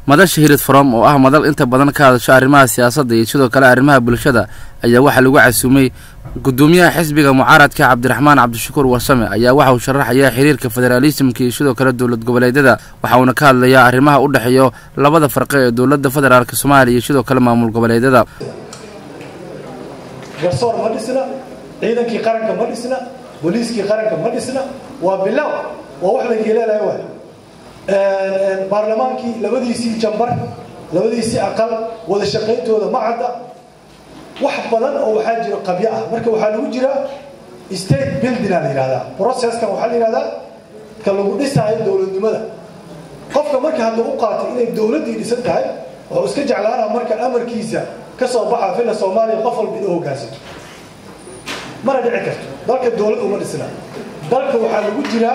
madasha hirid from oo ah madal inta badan ka hadasho arrimaha siyaasadda iyo sidoo kale arrimaha bulshada ayaa waxaa lagu casuumay gudoomiyaha xisbiga mucaaradka cabdiraxmaan cabdishakuur warsame ayaa waxa uu sharaxayaa xiriirka federaalisimka iyo sidoo kale dowlad goboleedyada waxa uuna ka hadlayaa arrimaha u dhexeeyo labada farqe ee dowladda federaalk soomaaliya iyo sidoo kale maamul goboleedyada garsoor ma dhisna ciidankii qaranka ma dhisna booliiskii qaranka ma dhisna waa bilow waa wax la yeelanayo waay baarlamaankii labadiisii jambar labadiisii aqal wada shaqayntooda ma cadda wax badan oo waxaa jiro qabyo ah marka waxaa lagu jiraa state buildinga la yihahdaa processkan waxaa la yihahdaa ka lagu dhisaayo dowladnimada qofka marka hadda u qaatay inay dowladdii dhisan tahay wuxuu iska jeclaanaa marka amarkiisa ka soo baxa fila soomaaliya qof walba inuu hogaansato mana dhici karto dalka dowlad uma dhisna dalka waxaa lagu jiraa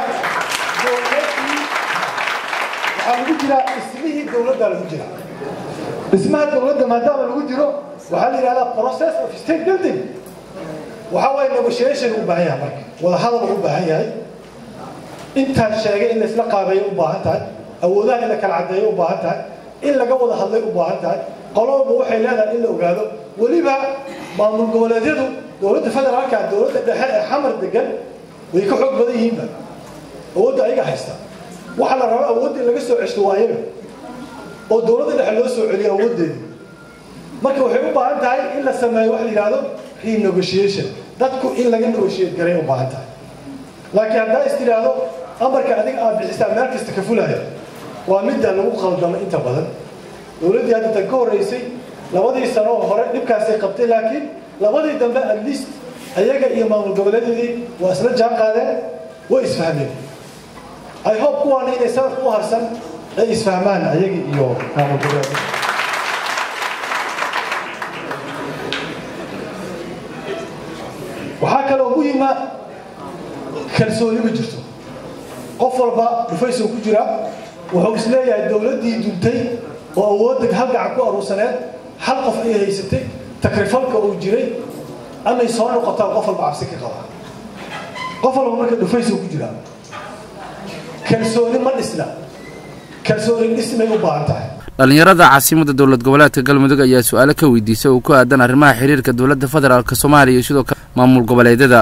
waxaa lagu jiraa dhismihii dowladda lagu jiraa dhismaha dowladda maadaama lagu jiro waxaa la yidhahdaa process of state building waxaa waaye negotiation u baahan yahay marka wadahadal u baahan yahay intaan sheegay in laisla qaabeeyo u baahan tahay awoodaha in la kala caddeeyo u baahan tahay in laga wada hadlay u baahan tahay qololba waxay leedahay in la ogaado weliba maamul goboleedyadu dowladda federaalka dowladda dhexe ee xamar degan way ka xoog badan yihiinba awoodda ayaga haysta waxaa la rabaa awoodda in laga soo ceshto waa ayaga oo dowladda dhexe loo soo celiyo awooddeedii marka waxay u baahan tahay in la sameeyo wax la yidhahdo renegotiation dadku in laga negotiate garay u baahan tahay laakiin haddaa is tidhaahdo amarka adiga aad bixisaa meel kasta ka fulaya waa midda lagu qaldamo inta badan dowladdii hadda tan ka horreysay labadii sano oo hore dhibkaasay qabtay laakiin labadii dambe at least ayaga iyo maamul goboleedyadii waa isla jaan qaadeen way isfahmeen i hope kuwaana inay sanadka u harsan ay isfahmaan ayaga iyo maamul goboleedyada waxaa kaloo muhima kalsooni ma jirto qof walba dhufaysoo ku jira wuxuu isleeyahay dowladdii duntay oo awoodda hal gacan ku aruursaneed hal qof ay haysatay takrifalka uu jiray amay soo noqotaa qof walba cabsi ka qaba qof walba marka dhufaysoo ku jira kalsooni ma dhisna kalsooni dhismay u baahan tahay dhallinyarada caasimadda dowlad goboleedka galmudug ayaa su-aalo ka weydiisay oo ku aadan arrimaha xiriirka dowladda federaalk soomaaliya iyo sidoo kale maamul goboleedyada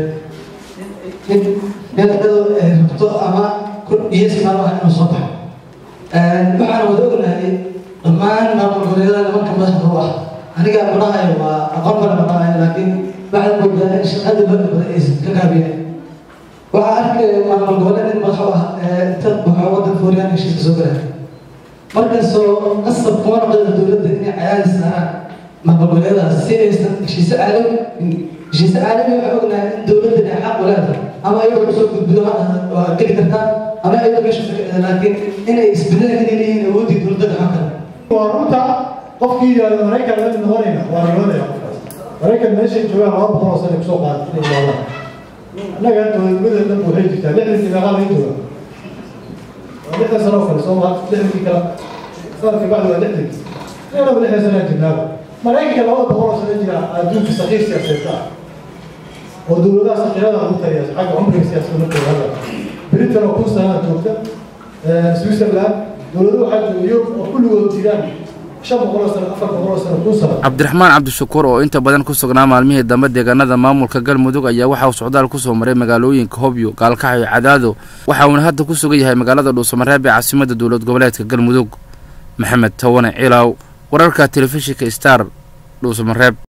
rabto ama kordhiyasimaalaha inuu soo baxo waxaan wada ognahay dhammaan maamul goboleedyada nimanka madaxda u ah aniga manahayo waa aqoon bana manahayo laakiin waxaad moodaa in shaqada loo badan aysan ka gaabiyeen waxaa arkay maamul goboleed in madax u ah inta waxaa wadan fooriyaan heshiiska soo galaya markaasoo qasab kuma noqda dowladda inay cadaadis saaraan maamul goboleedaas si aysan heshiise caalami heshiise caalami waxaa ognahay in dowladda dhexe xaq u leedahay ama ayagoo kusoo gudbido waa geli kartaa ama ayagoo meesha laakiin inay isbedel inay leeyihiin awooddii dowladda dhaxan kara waa runta qofkii yidhahdo maraykan la mid noqonayna waa nimanaya qofkaas maraykan meeshay joogaan laba boqol oo sano kusoo qaada inay noqdaan annaga dowladnimada dhan waxay jirtaa lixdankii meeqaa laga jooga waa lixdan sano oo kale soo maa lixdankii kale sanadkii bacdi waa lixdankii inaba lixdan sanaa jirnaaba maraykanka laba boqol oo sano jira adduunka saqiir siyaasadeedka ah oo dowladaha saqiirada ugu taliya xagga cumriga siyaasadda markay hadla britain oo kun sanaa joogta switzerland dowlado waxaa jooga yurub oo kulligood jiraan shan boqol oo sano afar boqol oo sano kun sano cabdiraxmaan cabdishakuur oo inta badan ku sugnaa maalmihii dambe deegaanada maamulka galmudug ayaa waxa uu socdaal kusoo maray magaalooyinka hobyo gaalkaxyo cadaado waxa uuna hadda ku sugan yahay magaalada dhuusamareeb ee caasimadda dowlad goboleedka galmudug maxamed tawane cilaaw wararka telefishinka star dhuusamareeb